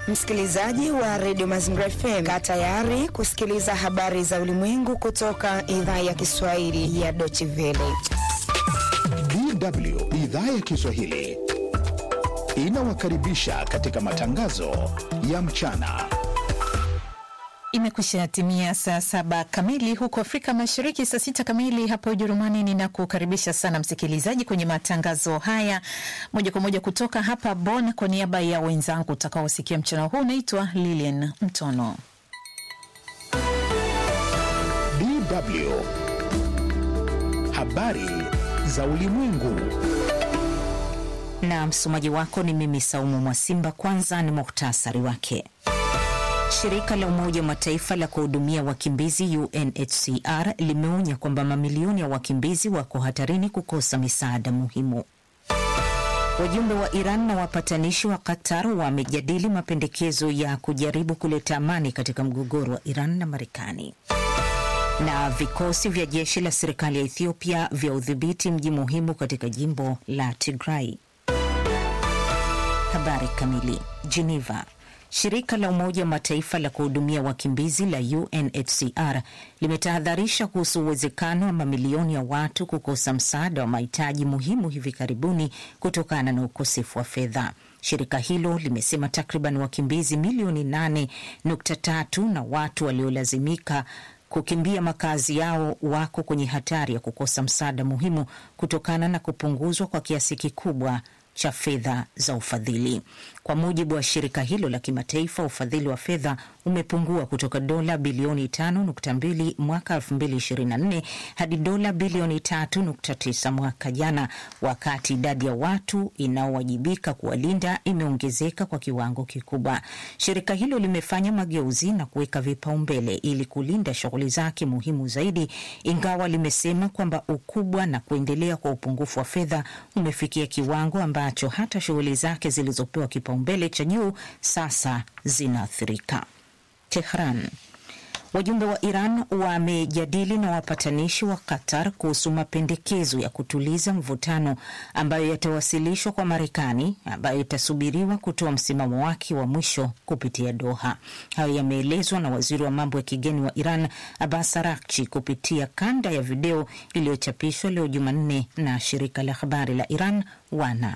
Msikilizaji wa redio Mazingira FM, kaa tayari kusikiliza habari za ulimwengu kutoka idhaa ya Kiswahili ya Deutsche Welle. DW idhaa ya Kiswahili inawakaribisha katika matangazo ya mchana. Imekwisha timia saa saba kamili huko Afrika Mashariki, saa sita kamili hapo Ujerumani. Ninakukaribisha sana msikilizaji kwenye matangazo haya moja kwa moja kutoka hapa Bonn. Kwa niaba ya wenzangu utakaosikia mchana huu, naitwa Lilian Mtono. DW habari za ulimwengu na msomaji wako ni mimi Saumu Mwasimba. Kwanza ni muhtasari wake. Shirika la Umoja wa Mataifa la kuhudumia wakimbizi UNHCR limeonya kwamba mamilioni ya wakimbizi wako hatarini kukosa misaada muhimu. Wajumbe wa Iran na wapatanishi wa Qatar wamejadili mapendekezo ya kujaribu kuleta amani katika mgogoro wa Iran na Marekani. Na vikosi vya jeshi la serikali ya Ethiopia vya udhibiti mji muhimu katika jimbo la Tigray. Habari kamili. Geneva. Shirika la Umoja wa Mataifa la kuhudumia wakimbizi la UNHCR limetahadharisha kuhusu uwezekano wa mamilioni ya watu kukosa msaada wa mahitaji muhimu hivi karibuni kutokana na ukosefu wa fedha. Shirika hilo limesema takriban wakimbizi milioni 8.3 na watu waliolazimika kukimbia makazi yao wako kwenye hatari ya kukosa msaada muhimu kutokana na kupunguzwa kwa kiasi kikubwa cha fedha za ufadhili. Kwa mujibu wa shirika hilo la kimataifa, ufadhili wa fedha umepungua kutoka dola bilioni 5.2 mwaka 2024 hadi dola bilioni 3.9 mwaka jana, wakati idadi ya watu inaowajibika kuwalinda imeongezeka kwa kiwango kikubwa. Shirika hilo limefanya mageuzi na kuweka vipaumbele ili kulinda shughuli zake muhimu zaidi, ingawa limesema kwamba ukubwa na kuendelea kwa upungufu wa fedha umefikia kiwango ambacho hata shughuli zake zilizopewa kipaumbele cha juu sasa zinaathirika. Tehran. Wajumbe wa Iran wamejadili na wapatanishi wa Qatar kuhusu mapendekezo ya kutuliza mvutano ambayo yatawasilishwa kwa Marekani, ambayo itasubiriwa kutoa msimamo wake wa mwisho kupitia Doha. Hayo yameelezwa na waziri wa mambo ya kigeni wa Iran Abbas Araghchi kupitia kanda ya video iliyochapishwa leo Jumanne na shirika la habari la Iran WANA.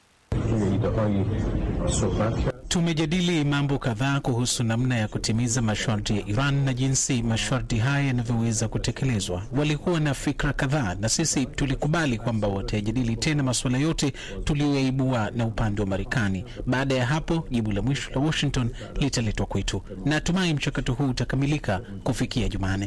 Tumejadili mambo kadhaa kuhusu namna ya kutimiza masharti ya Iran na jinsi masharti haya yanavyoweza kutekelezwa. Walikuwa na fikra kadhaa, na sisi tulikubali kwamba watayajadili tena masuala yote tuliyoyaibua na upande wa Marekani. Baada ya hapo, jibu la mwisho la Washington litaletwa kwetu. Natumai mchakato huu utakamilika kufikia Jumanne.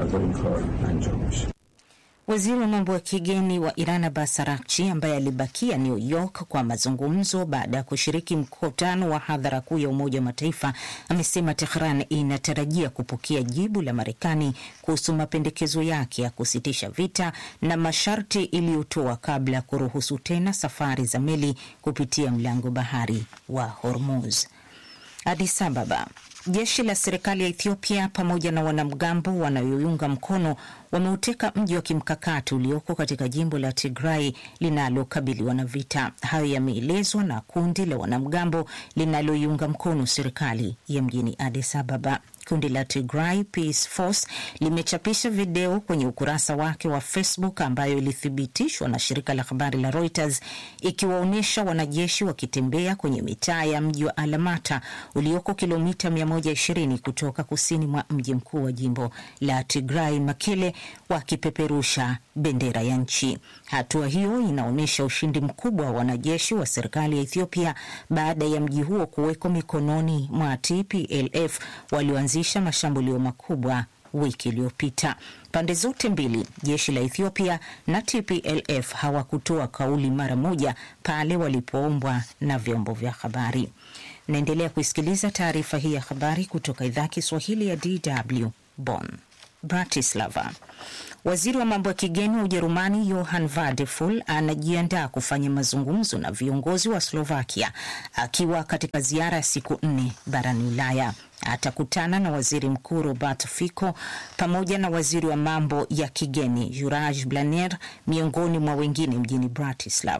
Waziri wa mambo ya kigeni wa Iran Abbas Araghchi, ambaye alibakia New York kwa mazungumzo baada ya kushiriki mkutano wa hadhara kuu ya Umoja wa Mataifa, amesema Tehran inatarajia kupokea jibu la Marekani kuhusu mapendekezo yake ya kusitisha vita na masharti iliyotoa kabla ya kuruhusu tena safari za meli kupitia mlango bahari wa Hormuz. Addis Ababa. Jeshi la serikali ya Ethiopia pamoja na wanamgambo wanayoiunga mkono wameuteka mji wa kimkakati ulioko katika jimbo la Tigray linalokabiliwa na vita. Hayo yameelezwa na kundi la wanamgambo linaloiunga mkono serikali ya mjini Addis Ababa. Kundi la Tigray Peace Force limechapisha video kwenye ukurasa wake wa Facebook ambayo ilithibitishwa na shirika la habari la Reuters ikiwaonyesha wanajeshi wakitembea kwenye mitaa ya mji wa Alamata ulioko kilomita 120 kutoka kusini mwa mji mkuu wa jimbo la Tigray Makele, wakipeperusha bendera ya nchi. Hatua hiyo inaonyesha ushindi mkubwa wa wanajeshi wa serikali ya Ethiopia baada ya mji huo kuwekwa mikononi mwa TPLF walioanzisha mashambulio makubwa wiki iliyopita. Pande zote mbili, jeshi la Ethiopia na TPLF, hawakutoa kauli mara moja pale walipoombwa na vyombo vya habari. Naendelea kuisikiliza taarifa hii ya habari kutoka idhaa Kiswahili ya DW Bonn. Bratislava. Waziri wa mambo ya kigeni wa Ujerumani Johann Vadeful anajiandaa kufanya mazungumzo na viongozi wa Slovakia akiwa katika ziara ya siku nne barani Ulaya. Atakutana na waziri mkuu Robert Fico pamoja na waziri wa mambo ya kigeni Juraj Blaner miongoni mwa wengine mjini Bratislava.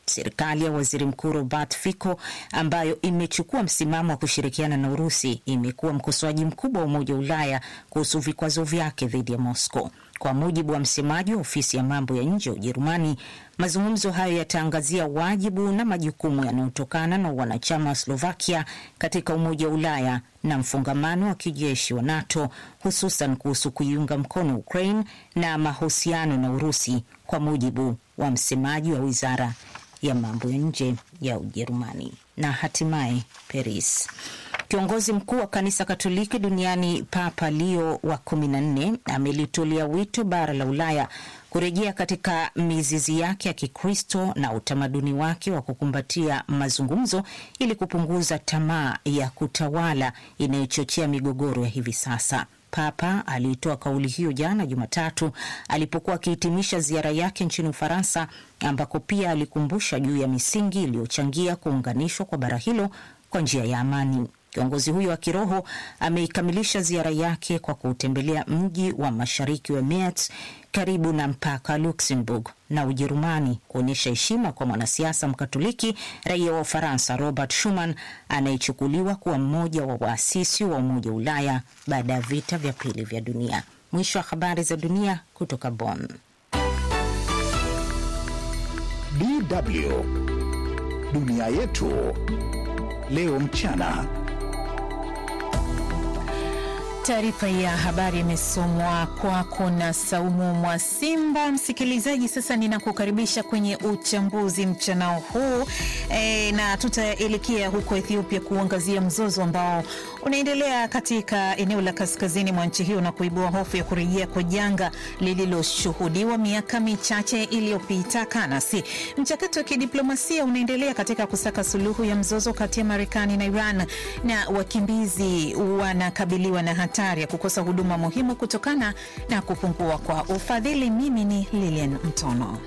Serikali ya waziri mkuu Robert Fico ambayo imechukua msimamo wa kushirikiana na Urusi imekuwa mkosoaji mkubwa wa Umoja wa Ulaya kuhusu vikwazo vyake dhidi ya Moscow. Kwa mujibu wa msemaji wa ofisi ya mambo ya nje ya Ujerumani, mazungumzo hayo yataangazia wajibu na majukumu yanayotokana na wanachama wa Slovakia katika Umoja wa Ulaya na mfungamano wa kijeshi wa NATO, hususan kuhusu kuiunga mkono Ukraine na mahusiano na Urusi, kwa mujibu wa msemaji wa wizara ya mambo ya nje ya Ujerumani. Na hatimaye Paris. Kiongozi mkuu wa kanisa Katoliki duniani Papa Leo wa kumi na nne amelitolea wito bara la Ulaya kurejea katika mizizi yake ya Kikristo na utamaduni wake wa kukumbatia mazungumzo ili kupunguza tamaa ya kutawala inayochochea migogoro ya hivi sasa. Papa aliitoa kauli hiyo jana Jumatatu alipokuwa akihitimisha ziara yake nchini Ufaransa, ambako pia alikumbusha juu ya misingi iliyochangia kuunganishwa kwa bara hilo kwa njia ya amani. Kiongozi huyo wa kiroho ameikamilisha ziara yake kwa kuutembelea mji wa mashariki wa Metz karibu na mpaka wa Luxembourg na Ujerumani, kuonyesha heshima kwa mwanasiasa mkatoliki raia wa Ufaransa Robert Schuman anayechukuliwa kuwa mmoja wa waasisi wa Umoja wa Ulaya baada ya vita vya pili vya dunia. Mwisho wa habari za dunia kutoka Bonn. DW dunia yetu leo mchana. Taarifa ya habari imesomwa kwako na Saumu Mwasimba. Msikilizaji, sasa ninakukaribisha kwenye uchambuzi mchanao huu e, na tutaelekea huko Ethiopia kuangazia mzozo ambao unaendelea katika eneo la kaskazini mwa nchi hiyo na kuibua hofu ya kurejea kwa janga lililoshuhudiwa miaka michache iliyopita. Kanasi, mchakato wa kidiplomasia unaendelea katika kusaka suluhu ya mzozo kati ya Marekani na Iran, na wakimbizi wanakabiliwa na hatari ya kukosa huduma muhimu kutokana na kupungua kwa ufadhili. Mimi ni Lilian Mtono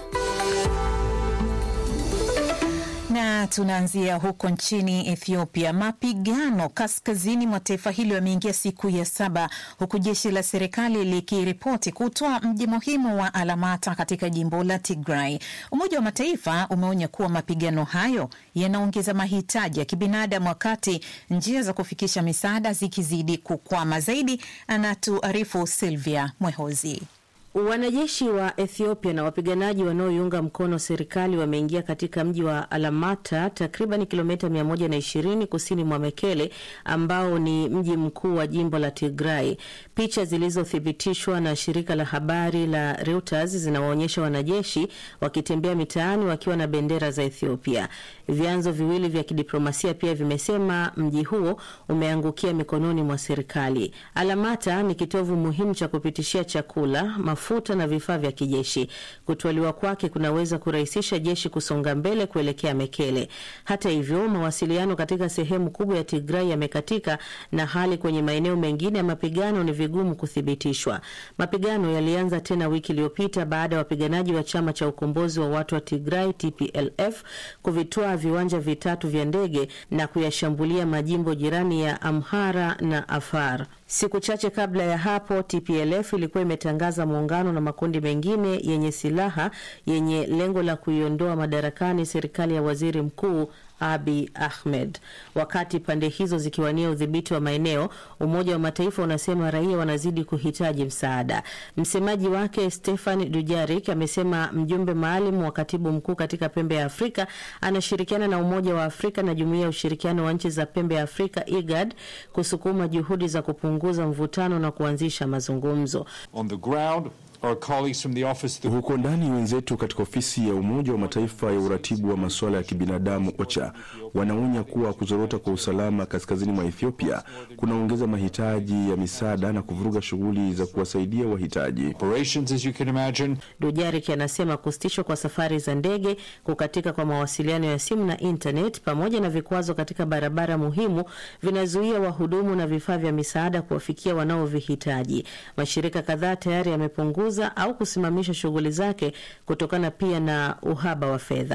na tunaanzia huko nchini Ethiopia. Mapigano kaskazini mwa taifa hilo yameingia siku ya saba huku jeshi la serikali likiripoti kutoa mji muhimu wa Alamata katika jimbo la Tigray. Umoja wa Mataifa umeonya kuwa mapigano hayo yanaongeza mahitaji ya kibinadamu wakati njia za kufikisha misaada zikizidi kukwama. Zaidi anatuarifu Silvia Mwehozi. Wanajeshi wa Ethiopia na wapiganaji wanaoiunga mkono serikali wameingia katika mji wa Alamata, takriban kilomita 120 kusini mwa Mekele, ambao ni mji mkuu wa jimbo la Tigray. Picha zilizothibitishwa na shirika la habari la Reuters zinawaonyesha wanajeshi wakitembea mitaani wakiwa na bendera za Ethiopia. Vyanzo viwili vya kidiplomasia pia vimesema mji huo umeangukia mikononi mwa serikali. Alamata ni kitovu muhimu cha kupitishia chakula mafuta na vifaa vya kijeshi. Kutwaliwa kwake kunaweza kurahisisha jeshi kusonga mbele kuelekea Mekele. Hata hivyo, mawasiliano katika sehemu kubwa ya Tigray yamekatika na hali kwenye maeneo mengine ya mapigano ni vigumu kuthibitishwa. Mapigano yalianza tena wiki iliyopita baada ya wapiganaji wa chama cha ukombozi wa watu wa Tigray TPLF kuvitoa viwanja vitatu vya ndege na kuyashambulia majimbo jirani ya Amhara na Afar. Siku chache kabla ya hapo, TPLF ilikuwa imetangaza muungano na makundi mengine yenye silaha yenye lengo la kuiondoa madarakani serikali ya waziri mkuu Abi Ahmed. Wakati pande hizo zikiwania udhibiti wa maeneo, Umoja wa Mataifa unasema raia wanazidi kuhitaji msaada. Msemaji wake Stefan Dujarik amesema mjumbe maalum wa katibu mkuu katika pembe ya Afrika anashirikiana na Umoja wa Afrika na Jumuiya ya Ushirikiano wa Nchi za Pembe ya Afrika IGAD kusukuma juhudi za kupunguza mvutano na kuanzisha mazungumzo. On the ground, our colleagues from the office Huko ndani wenzetu katika ofisi ya Umoja wa Mataifa ya uratibu wa masuala ya kibinadamu OCHA wanaonya kuwa kuzorota kwa usalama kaskazini mwa Ethiopia kunaongeza mahitaji ya misaada na kuvuruga shughuli za kuwasaidia wahitaji. operations, as you can imagine. Dujarik anasema kusitishwa kwa safari za ndege, kukatika kwa mawasiliano ya simu na internet, pamoja na vikwazo katika barabara muhimu vinazuia wahudumu na vifaa vya misaada kuwafikia wanaovihitaji. Mashirika kadhaa tayari yamepunguza au kusimamisha shughuli zake kutokana pia na uhaba wa fedha.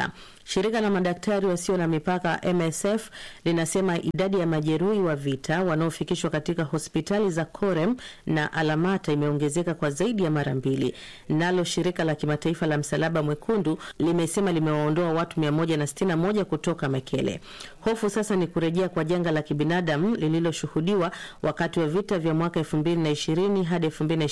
Shirika la madaktari wasio na mipaka MSF linasema idadi ya majeruhi wa vita wanaofikishwa katika hospitali za Korem na Alamata imeongezeka kwa zaidi ya mara mbili. Nalo shirika la kimataifa la Msalaba Mwekundu limesema limewaondoa watu 161 kutoka Mekele. Hofu sasa ni kurejea kwa janga la kibinadamu lililoshuhudiwa wakati wa vita vya mwaka 2020 hadi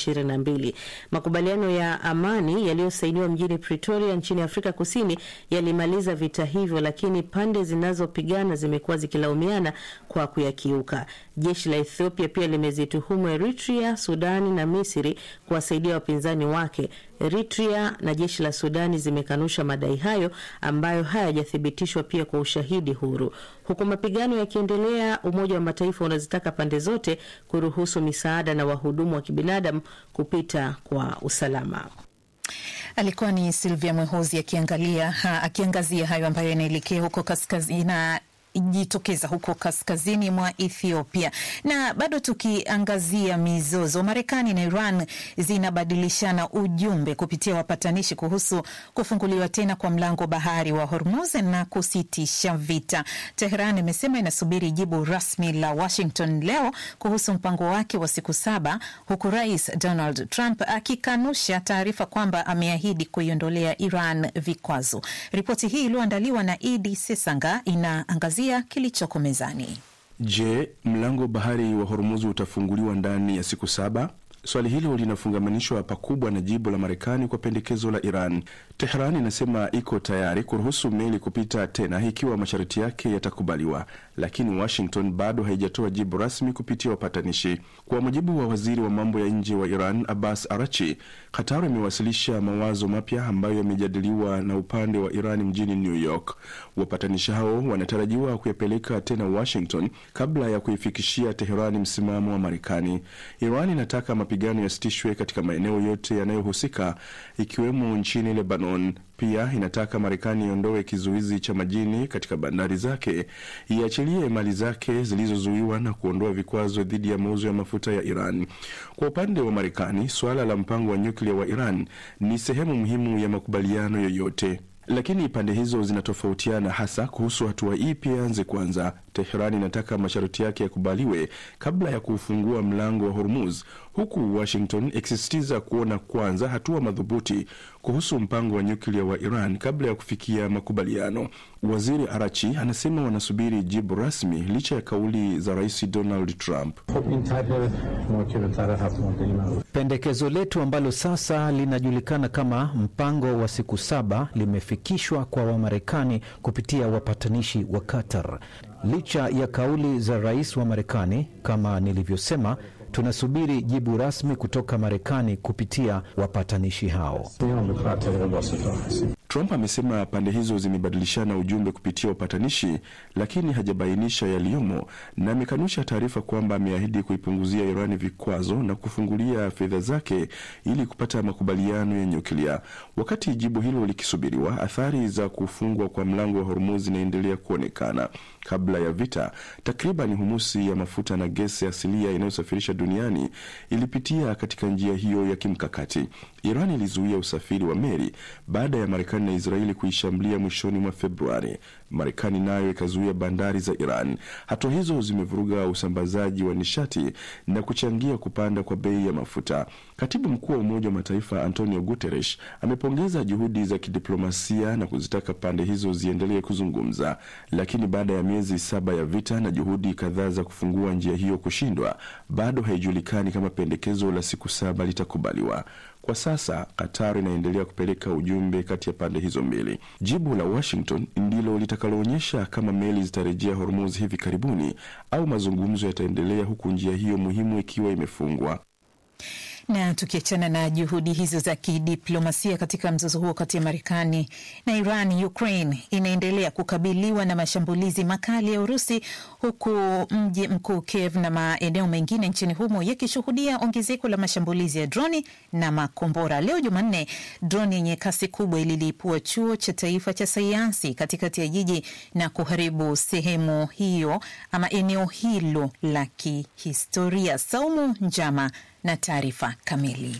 2022. Makubaliano ya amani yaliyosainiwa mjini Pretoria nchini Afrika Kusini yalimaliza vita hivyo, lakini pande zinazopigana zimekuwa zikilaumiana kwa kuyakiuka. Jeshi la Ethiopia pia limezituhumu Eritrea, Sudani na Misri kuwasaidia wapinzani wake. Eritrea na jeshi la Sudani zimekanusha madai hayo ambayo hayajathibitishwa pia kwa ushahidi huru. Huku mapigano yakiendelea, Umoja wa Mataifa unazitaka pande zote kuruhusu misaada na wahudumu wa kibinadamu kupita kwa usalama. Alikuwa ni Silvia Mwehozi akiangalia ha, akiangazia hayo ambayo yanaelekea huko kaskazini na jitokeza huko kaskazini mwa Ethiopia. Na bado tukiangazia mizozo, Marekani na Iran zinabadilishana ujumbe kupitia wapatanishi kuhusu kufunguliwa tena kwa mlango bahari wa Hormuz na kusitisha vita. Tehran imesema inasubiri jibu rasmi la Washington leo kuhusu mpango wake wa siku saba, huku Rais Donald Trump akikanusha taarifa kwamba ameahidi kuiondolea Iran vikwazo. Ripoti hii iliyoandaliwa na Idi Sesanga inaangazia kilichoko mezani. Je, mlango bahari wa Hormuz utafunguliwa ndani ya siku saba? Swali hilo linafungamanishwa pakubwa na jibu la Marekani kwa pendekezo la Iran. Tehran inasema iko tayari kuruhusu meli kupita tena ikiwa masharti yake yatakubaliwa, lakini Washington bado haijatoa jibu rasmi kupitia wapatanishi. Kwa mujibu wa waziri wa mambo ya nje wa Iran Abbas Arachi, Qatar imewasilisha mawazo mapya ambayo yamejadiliwa na upande wa Iran mjini New York. Wapatanishi hao wanatarajiwa kuyapeleka tena Washington kabla ya kuifikishia Teherani msimamo wa Marekani. Iran inataka mapigano yasitishwe katika maeneo yote yanayohusika ikiwemo nchini Lebanon. Pia inataka Marekani iondoe kizuizi cha majini katika bandari zake, iachilie mali zake zilizozuiwa na kuondoa vikwazo dhidi ya mauzo ya mafuta ya Iran. Kwa upande wa Marekani, suala la mpango wa nyuklia wa Iran ni sehemu muhimu ya makubaliano yoyote lakini pande hizo zinatofautiana hasa kuhusu hatua ipi yaanze kwanza. Teherani inataka masharti yake yakubaliwe kabla ya kuufungua mlango wa Hormuz, huku Washington ikisisitiza kuona kwanza hatua madhubuti kuhusu mpango wa nyuklia wa Iran kabla ya kufikia makubaliano. Waziri Arachi anasema wanasubiri jibu rasmi licha ya kauli za Rais Donald Trump. Pendekezo letu ambalo sasa linajulikana kama mpango wa siku saba limefikishwa kwa Wamarekani kupitia wapatanishi wa Qatar. Licha ya kauli za rais wa Marekani, kama nilivyosema, tunasubiri jibu rasmi kutoka Marekani kupitia wapatanishi hao. Trump amesema pande hizo zimebadilishana ujumbe kupitia upatanishi, lakini hajabainisha yaliyomo na amekanusha taarifa kwamba ameahidi kuipunguzia Irani vikwazo na kufungulia fedha zake ili kupata makubaliano ya nyuklia. Wakati jibu hilo likisubiriwa, athari za kufungwa kwa mlango wa Hormuz zinaendelea kuonekana. Kabla ya vita, takriban humusi ya mafuta na gesi asilia inayosafirisha duniani ilipitia katika njia hiyo ya kimkakati. Iran ilizuia usafiri wa meli baada ya Marekani na Israeli kuishambulia mwishoni mwa Februari. Marekani nayo ikazuia bandari za Iran. Hatua hizo zimevuruga usambazaji wa nishati na kuchangia kupanda kwa bei ya mafuta. Katibu mkuu wa Umoja wa Mataifa Antonio Guterres amepongeza juhudi za kidiplomasia na kuzitaka pande hizo ziendelee kuzungumza, lakini baada ya miezi saba ya vita na juhudi kadhaa za kufungua njia hiyo kushindwa, bado haijulikani kama pendekezo la siku saba litakubaliwa. Kwa sasa Qatar inaendelea kupeleka ujumbe kati ya pande hizo mbili. Jibu la Washington ndilo litakaloonyesha kama meli zitarejea Hormuz hivi karibuni au mazungumzo yataendelea, huku njia hiyo muhimu ikiwa imefungwa. Na tukiachana na juhudi hizo za kidiplomasia katika mzozo huo kati ya Marekani na Iran, Ukraine inaendelea kukabiliwa na mashambulizi makali ya Urusi, huku mji mkuu Kiev na maeneo mengine nchini humo yakishuhudia ongezeko la mashambulizi ya droni na makombora. Leo Jumanne, droni yenye kasi kubwa ililipua chuo cha taifa cha sayansi katikati ya jiji na kuharibu sehemu hiyo ama eneo hilo la kihistoria. Saumu Njama na taarifa kamili.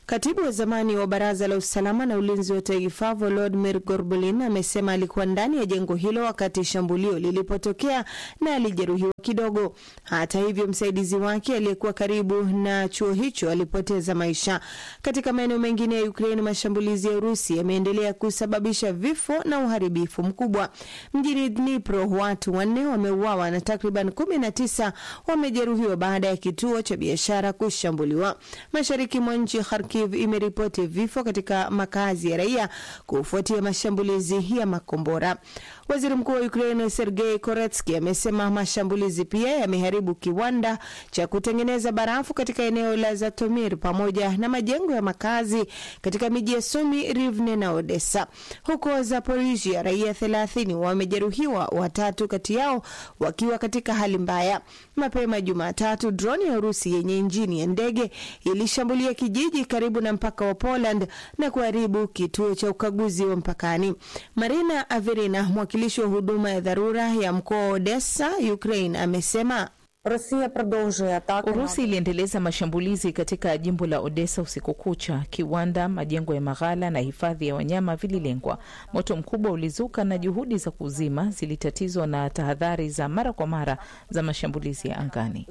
Katibu wa zamani wa baraza la usalama na ulinzi wa taifa Volodymyr Gorbulin amesema alikuwa ndani ya jengo hilo wakati shambulio lilipotokea na alijeruhiwa kidogo. Hata hivyo, msaidizi wake aliyekuwa karibu na chuo hicho alipoteza maisha. Katika maeneo mengine ya Ukraine, mashambulizi ya Urusi yameendelea kusababisha vifo na uharibifu mkubwa. Mjini Dnipro, watu wanne wameuawa na takriban kumi na tisa wamejeruhiwa baada ya kituo cha biashara kushambuliwa. Mashariki mwa nchi Kharkiv imeripoti vifo katika makazi ya raia kufuatia mashambulizi ya makombora. Waziri mkuu wa Ukraine Sergei Koretsky amesema mashambulizi pia yameharibu kiwanda cha kutengeneza barafu katika eneo la Zatomir pamoja na majengo ya makazi katika miji ya Sumi, Rivne na Odessa. Huko Zaporisia, raia 30 wamejeruhiwa, watatu kati yao wakiwa katika hali mbaya. Mapema Jumatatu, droni ya Urusi yenye injini ya ndege ilishambulia kijiji karibu na mpaka wa Poland na kuharibu kituo cha ukaguzi wa mpakani. Marina Averina, mwakilishi wa huduma ya dharura ya mkoa wa Odessa, Ukraine, amesema Urusi iliendeleza mashambulizi katika jimbo la Odessa usiku kucha. Kiwanda, majengo ya maghala na hifadhi ya wanyama vililengwa. Moto mkubwa ulizuka na juhudi za kuzima zilitatizwa na tahadhari za mara kwa mara za mashambulizi ya angani.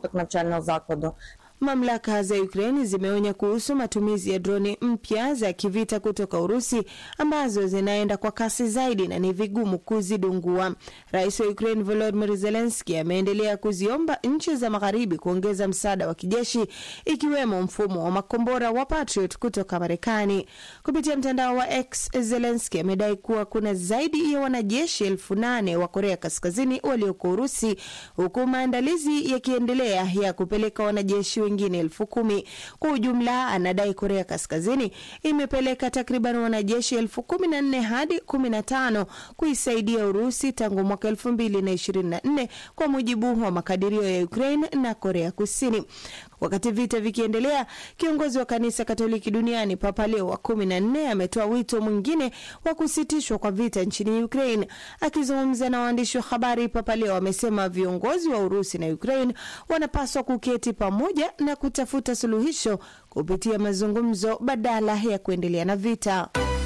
Mamlaka za Ukraini zimeonya kuhusu matumizi ya droni mpya za kivita kutoka Urusi ambazo zinaenda kwa kasi zaidi na ni vigumu kuzidungua. Rais wa Ukraine Volodymyr Zelensky ameendelea kuziomba nchi za magharibi kuongeza msaada wa kijeshi ikiwemo mfumo wa makombora wa Patriot kutoka Marekani. Kupitia mtandao wa X, Zelensky amedai kuwa kuna zaidi ya wanajeshi elfu nane wa Korea Kaskazini walioko Urusi, huku maandalizi yakiendelea ya kupeleka wanajeshi wengine elfu kumi. Kwa ujumla, anadai Korea Kaskazini imepeleka takriban wanajeshi elfu kumi na nne hadi kumi na tano kuisaidia Urusi tangu mwaka elfu mbili na ishirini na nne kwa mujibu wa makadirio ya Ukraine na Korea Kusini. Wakati vita vikiendelea, kiongozi wa kanisa Katoliki duniani Papa Leo wa kumi na nne ametoa wito mwingine wa kusitishwa kwa vita nchini Ukraine. Akizungumza na waandishi wa habari, Papa Leo amesema viongozi wa Urusi na Ukraine wanapaswa kuketi pamoja na kutafuta suluhisho kupitia mazungumzo badala ya kuendelea na vita.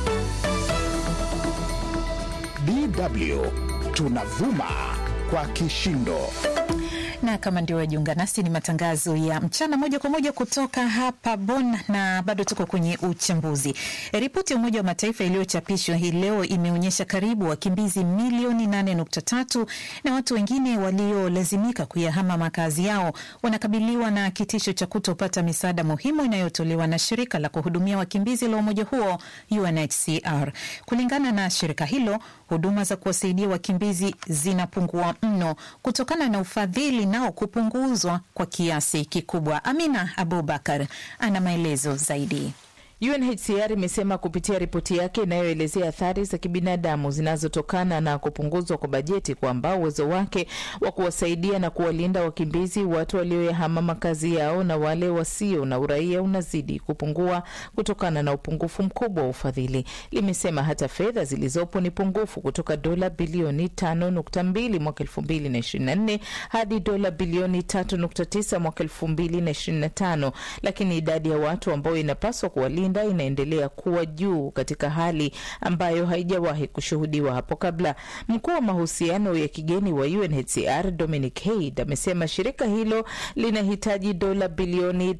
DW tunavuma kwa kishindo na kama ndio wajiunga nasi, ni matangazo ya mchana moja kwa moja kutoka hapa Bonn, na bado tuko kwenye uchambuzi. Ripoti ya Umoja wa Mataifa iliyochapishwa hii leo imeonyesha karibu wakimbizi milioni 8.3 na watu wengine waliolazimika kuyahama makazi yao wanakabiliwa na kitisho cha kutopata misaada muhimu inayotolewa na shirika la kuhudumia wakimbizi la umoja huo UNHCR. Kulingana na shirika hilo, huduma za kuwasaidia wakimbizi zinapungua mno kutokana na ufadhili nao kupunguzwa kwa kiasi kikubwa. Amina Abubakar ana maelezo zaidi. UNHCR imesema kupitia ripoti yake inayoelezea athari za kibinadamu zinazotokana na kupunguzwa kwa bajeti kwamba uwezo wake wa kuwasaidia na kuwalinda wakimbizi, watu walioyahama makazi yao na wale wasio na uraia unazidi kupungua kutokana na upungufu mkubwa wa ufadhili. Limesema hata fedha zilizopo ni pungufu kutoka dola bilioni 5.2 mwaka 2024 hadi dola bilioni 3.9 mwaka 2025, lakini idadi ya watu ambao inapaswa kuwalinda inaendelea kuwa juu katika hali ambayo haijawahi kushuhudiwa hapo kabla. Mkuu wa mahusiano ya kigeni wa UNHCR Dominic Haid amesema shirika hilo linahitaji dola bilioni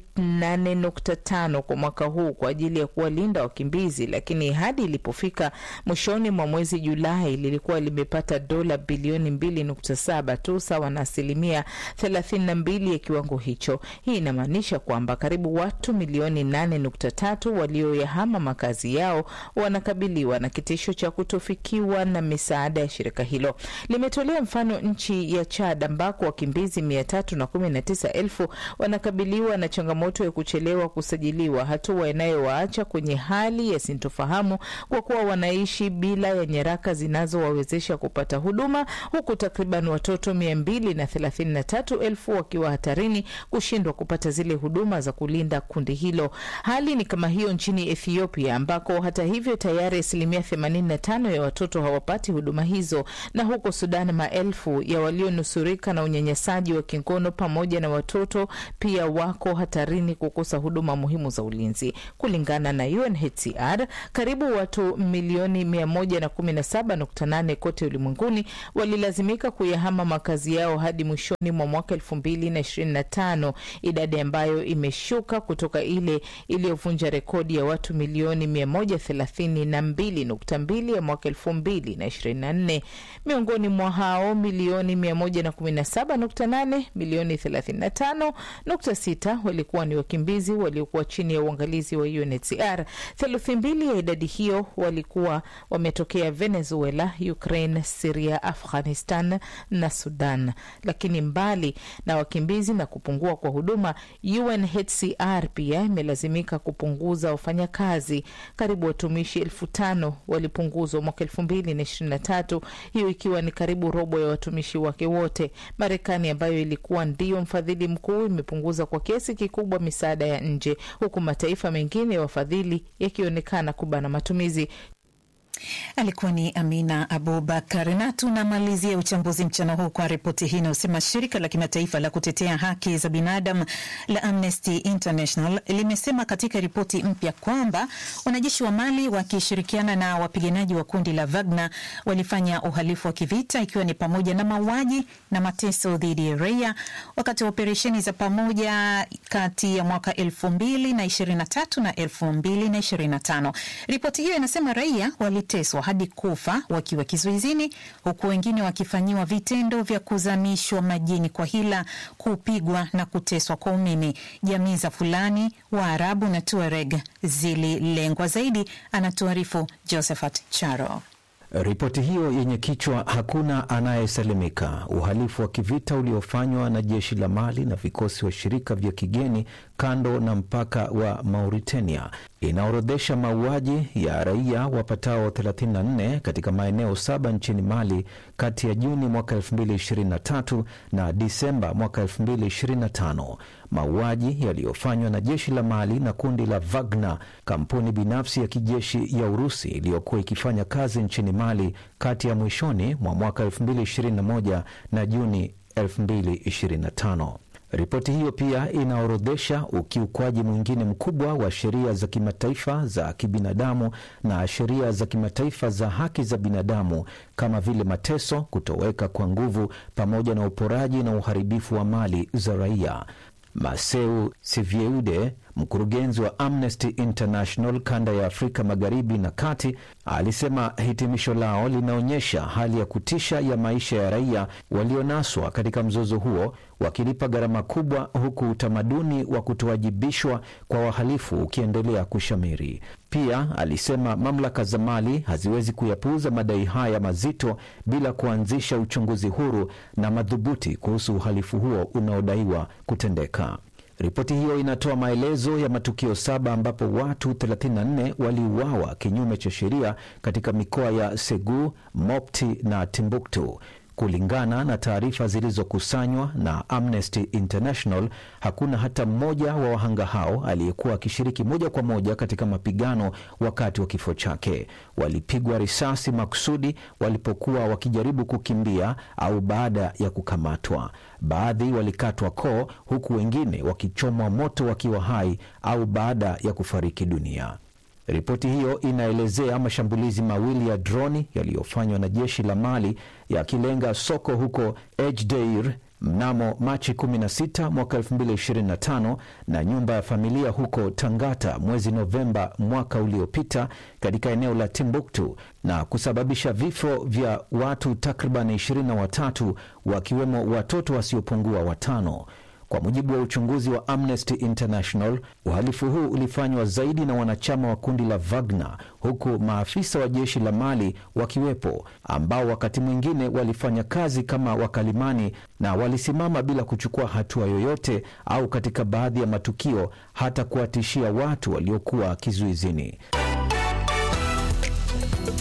8.5 kwa mwaka huu kwa ajili ya kuwalinda wakimbizi, lakini hadi ilipofika mwishoni mwa mwezi Julai lilikuwa limepata dola bilioni 2.7 tu, sawa na asilimia 32 ya kiwango hicho. Hii inamaanisha kwamba karibu watu milioni 8.3 walioyahama makazi yao wanakabiliwa na kitisho cha kutofikiwa na misaada ya shirika hilo. Limetolea mfano nchi ya Chad ambako wakimbizi mia tatu na kumi na tisa elfu wanakabiliwa na changamoto ya kuchelewa kusajiliwa, hatua inayowaacha kwenye hali ya sintofahamu kwa kuwa wanaishi bila ya nyaraka zinazowawezesha kupata huduma, huku takriban watoto mia mbili na thelathini na tatu elfu wakiwa hatarini kushindwa kupata zile huduma za kulinda kundi hilo. Hali ni kama hiyo hiyo nchini Ethiopia, ambako hata hivyo tayari asilimia 85 ya watoto hawapati huduma hizo, na huko Sudan maelfu ya walionusurika na unyanyasaji wa kingono pamoja na watoto pia wako hatarini kukosa huduma muhimu za ulinzi. Kulingana na UNHCR, karibu watu milioni 117.8 kote ulimwenguni walilazimika kuyahama makazi yao hadi mwishoni mwa mwaka 2025, idadi ambayo imeshuka kutoka ile iliyovunja rekodi ya watu milioni 132.2 ya mwaka 2024. Miongoni mwa hao milioni 117.8, milioni 35.6 walikuwa ni wakimbizi waliokuwa chini ya uangalizi wa UNHCR. Theluthi mbili ya idadi hiyo walikuwa wametokea Venezuela, Ukraine, Siria, Afghanistan na Sudan. Lakini mbali na wakimbizi na kupungua kwa huduma, UNHCR pia imelazimika kupunguza wafanyakazi. Karibu watumishi elfu tano walipunguzwa mwaka elfu mbili na ishirini na tatu, hiyo ikiwa ni karibu robo ya watumishi wake wote. Marekani ambayo ilikuwa ndiyo mfadhili mkuu imepunguza kwa kiasi kikubwa misaada ya nje, huku mataifa mengine ya wafadhili yakionekana kubana matumizi. Alikuwa ni Amina Abubakar. Na tunamalizia uchambuzi mchana huu kwa ripoti hii inayosema shirika la kimataifa la kutetea haki za binadamu la Amnesty International limesema katika ripoti mpya kwamba wanajeshi wa Mali wakishirikiana na wapiganaji wa kundi la Wagner walifanya uhalifu wa kivita ikiwa ni pamoja na mauaji na mateso dhidi ya raia wakati wa operesheni za pamoja kati ya mwaka elfu mbili na ishirini na tatu na elfu mbili na ishirini na tano. Ripoti hiyo inasema raia wali teswa hadi kufa wakiwa kizuizini huku wengine wakifanyiwa vitendo vya kuzamishwa majini kwa hila, kupigwa na kuteswa kwa umeme. Jamii za Fulani, Waarabu na Tuareg zililengwa zaidi, anatuarifu Josephat Charo. Ripoti hiyo yenye kichwa hakuna anayesalimika, uhalifu wa kivita uliofanywa na jeshi la Mali na vikosi washirika vya kigeni kando na mpaka wa Mauritania inaorodhesha mauaji ya raia wapatao 34 katika maeneo saba nchini Mali kati ya Juni mwaka 2023 na Disemba mwaka 2025, mauaji yaliyofanywa na jeshi la Mali na kundi la Wagner, kampuni binafsi ya kijeshi ya Urusi iliyokuwa ikifanya kazi nchini Mali kati ya mwishoni mwa mwaka 2021 na Juni 2025. Ripoti hiyo pia inaorodhesha ukiukwaji mwingine mkubwa wa sheria za kimataifa za kibinadamu na sheria za kimataifa za haki za binadamu kama vile mateso, kutoweka kwa nguvu, pamoja na uporaji na uharibifu wa mali za raia. Maseu Sivieude, mkurugenzi wa Amnesty International kanda ya Afrika Magharibi na Kati, alisema hitimisho lao linaonyesha hali ya kutisha ya maisha ya raia walionaswa katika mzozo huo, wakilipa gharama kubwa, huku utamaduni wa kutowajibishwa kwa wahalifu ukiendelea kushamiri. Pia alisema mamlaka za Mali haziwezi kuyapuuza madai haya mazito bila kuanzisha uchunguzi huru na madhubuti kuhusu uhalifu huo unaodaiwa kutendeka. Ripoti hiyo inatoa maelezo ya matukio saba ambapo watu 34 waliuawa kinyume cha sheria katika mikoa ya Segu, Mopti na Timbuktu. Kulingana na taarifa zilizokusanywa na Amnesty International, hakuna hata mmoja wa wahanga hao aliyekuwa akishiriki moja kwa moja katika mapigano wakati wa kifo chake. Walipigwa risasi makusudi walipokuwa wakijaribu kukimbia au baada ya kukamatwa. Baadhi walikatwa koo, huku wengine wakichomwa moto wakiwa hai au baada ya kufariki dunia. Ripoti hiyo inaelezea mashambulizi mawili ya droni yaliyofanywa na jeshi la Mali yakilenga soko huko Ejdeir mnamo Machi 16 mwaka 2025 na nyumba ya familia huko Tangata mwezi Novemba mwaka uliopita katika eneo la Timbuktu na kusababisha vifo vya watu takriban 23 wakiwemo watoto wasiopungua watano. Kwa mujibu wa uchunguzi wa Amnesty International, uhalifu huu ulifanywa zaidi na wanachama wa kundi la Wagner, huku maafisa wa jeshi la Mali wakiwepo, ambao wakati mwingine walifanya kazi kama wakalimani na walisimama bila kuchukua hatua yoyote, au katika baadhi ya matukio hata kuwatishia watu waliokuwa kizuizini.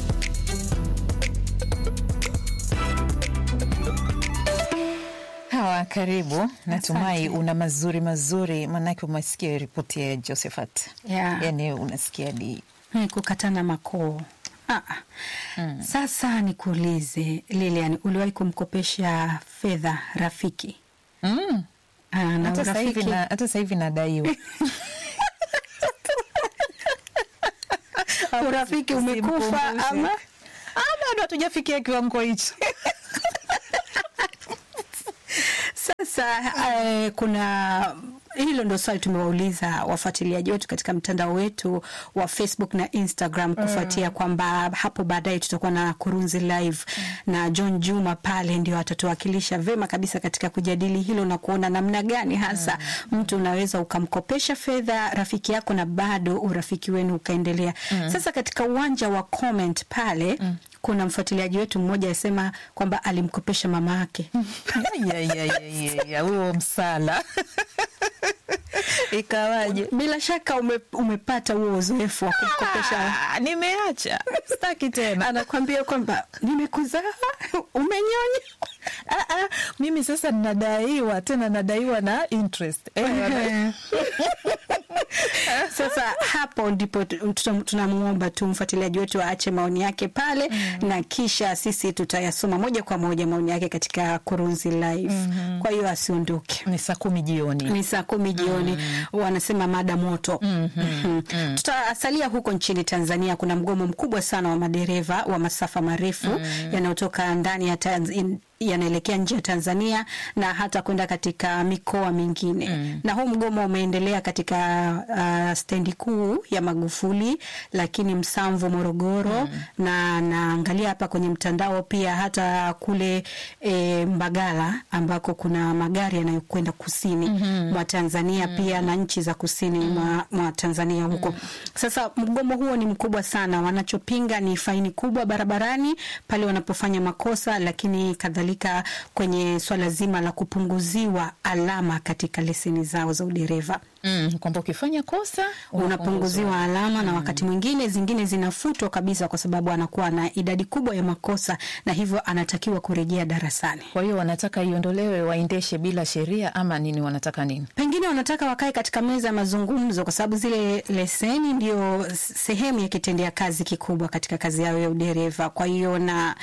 Hawa Hawa, karibu. Natumai una mazuri mazuri, maanake umesikia ripoti ya Josephat. Yeah. Yani unasikia di Hmm, kukatana makoo. Ah, ah. Sasa nikuulize Lilian, uliwahi kumkopesha fedha rafiki? mm. Ah, na hata sasa hivi urafiki na- hata sasa hivi nadaiwa urafiki umekufa Usimkumbushe. ama Ah, bado hatujafikia kiwango hicho. Sasa eh, kuna hilo ndo swali tumewauliza wafuatiliaji wetu katika mtandao wetu wa Facebook na Instagram kufuatia kwamba hapo baadaye tutakuwa na Kurunzi live na John Juma pale ndio atatuwakilisha vema kabisa katika kujadili hilo na kuona namna gani hasa mtu unaweza ukamkopesha fedha rafiki yako na bado urafiki wenu ukaendelea. Sasa katika uwanja wa comment pale kuna mfuatiliaji wetu mmoja asema kwamba alimkopesha mama yake Ya, ya, ya, ya, ya, huo msala ikawaje? Bila shaka ume, umepata huo uzoefu wa kumkopesha. Ah, nimeacha sitaki tena. Anakwambia kwamba nimekuzaa, umenyonya. Ah, ah, mimi sasa nadaiwa tena, nadaiwa na interest eh, Sasa hapo ndipo tu- tutam- tunamwomba tu mfuatiliaji wetu aache maoni yake pale na kisha sisi tutayasoma moja kwa moja maoni yake katika Kurunzi live. Kwa hiyo asiondoke. ni saa kumi jioni. ni saa kumi jioni wanasema mada moto Mhm. tutasalia huko nchini tanzania kuna mgomo mkubwa sana wa madereva wa masafa marefu yanayotoka ndani ya Tanz- in- yanaelekea nje ya tanzania na hata kwenda katika mikoa mingine na huu mgomo umeendelea katika uh, stendi kuu ya magufuli lakini msamvu morogoro na naangalia hapa kwenye mtandao pia hata kule e, mbagala ambako kuna magari yanayokwenda kusini mwa tanzania pia na nchi za kusini mwa, mwa tanzania huko sasa mgomo huo ni mkubwa sana wanachopinga ni faini kubwa barabarani pale wanapofanya makosa lakini kadhalika kwenye swala zima la kupunguziwa alama katika leseni zao za udereva Mm, kwamba ukifanya kosa unapunguziwa alama na wakati mwingine zingine zinafutwa kabisa kwa sababu anakuwa na idadi kubwa ya makosa na hivyo anatakiwa kurejea darasani Kwa hiyo wanataka iondolewe, waendeshe bila sheria ama nini? Wanataka nini? pengine wanataka wakae katika meza ya mazungumzo kwa sababu zile leseni ndio sehemu ya kitendea kazi kikubwa katika kazi yao ya udereva. Kwa hiyo na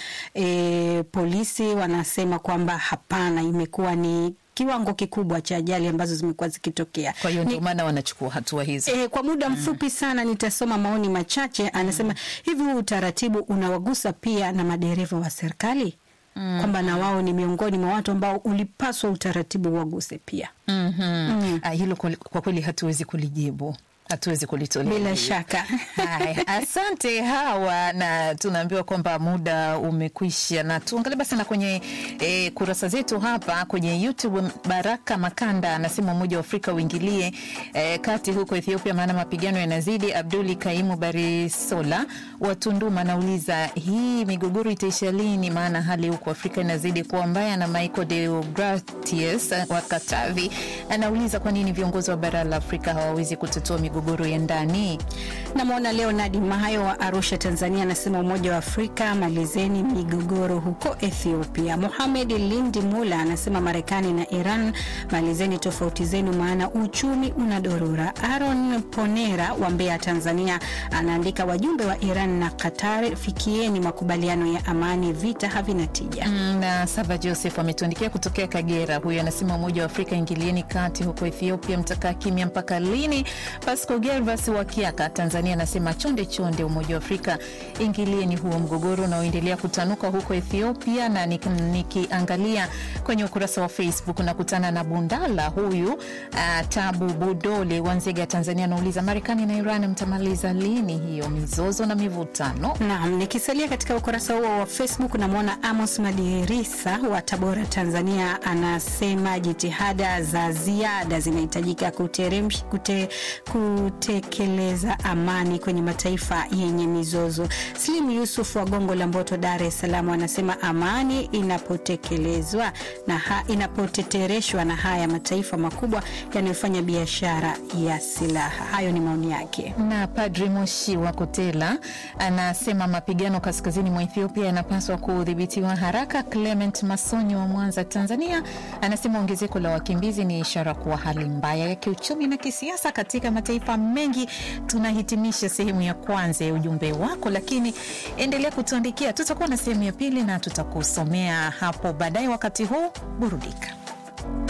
e, polisi wanasema kwamba hapana, imekuwa ni kiwango kikubwa cha ajali ambazo zimekuwa zikitokea. Kwa hiyo Ni- ndio maana wanachukua hatua hizo. E, kwa muda mfupi sana nitasoma maoni machache. Anasema hivi, huu utaratibu unawagusa pia na madereva wa serikali kwamba na wao ni miongoni mwa watu ambao ulipaswa utaratibu waguse pia. Mhm. Ah, hilo kwa kwa kweli hatuwezi kulijibu, hatuwezi kulitolea Bila jibu. shaka. Haya, asante Hawa, na tunaambiwa kwamba muda umekwisha, na tuangalie basi na kwenye e, kurasa zetu hapa kwenye YouTube. Baraka Makanda anasema Umoja wa Afrika uingilie e, kati huko Ethiopia, maana mapigano yanazidi. Abduli Kaimu Barisola wa Tunduma anauliza hii migogoro itaisha lini? Maana hali huko Afrika inazidi kuwa mbaya. Na Michael Deogratius wa Katavi anauliza kwa nini viongozi wa bara la Afrika hawawezi kutatua migogoro ya ndani. Namwona Leonard Mahayo wa Arusha, Tanzania, anasema Umoja wa Afrika malizeni migogoro huko Ethiopia. Mohamed Lindi Mula anasema Marekani na Iran malizeni tofauti zenu, maana uchumi unadorora. Aaron Ponera wa Mbeya, Tanzania, anaandika wajumbe wa Iran na Qatar, fikieni makubaliano ya amani, vita havina tija. Mm, na Sava Joseph ametuandikia kutokea Kagera. Huyu anasema Umoja wa Afrika ingilieni kati huko Ethiopia, mtakaa kimya mpaka lini? Pasco Gervas wa Kiaka, Tanzania, anasema chonde chonde, Umoja wa Afrika ingilieni huo mgogoro unaoendelea kutanuka huko Ethiopia. Na nik- nikiangalia kwenye ukurasa wa Facebook nakutana na Bundala huyu uh, Tabu Budole wa Nzega, Tanzania, anauliza Marekani na Iran mtamaliza lini hiyo mizozo na mivutano? Naam, nikisalia katika ukurasa huo wa Facebook namwona Amos Madirisa wa Tabora, Tanzania, anasema jitihada za ziada zinahitajika kuteremsh- kute, ku, kutekeleza amani kwenye mataifa yenye mizozo. Slim Yusuf wa Gongo la Mboto, Dar es Salaam, anasema amani inapotekelezwa na ha, inapotetereshwa na haya mataifa makubwa yanayofanya biashara ya silaha. Hayo ni maoni yake. Na Padri Moshi wa Kotela anasema mapigano kaskazini mwa Ethiopia yanapaswa kudhibitiwa haraka. Clement Masonyi wa Mwanza, Tanzania, anasema ongezeko la wakimbizi ni ishara kuwa hali mbaya ya kiuchumi na kisiasa katika mataifa mengi. Tunahitimisha sehemu ya kwanza ya ujumbe wako, lakini endelea kutuandikia. Tutakuwa na sehemu ya pili na tutakusomea hapo baadaye. Wakati huu burudika.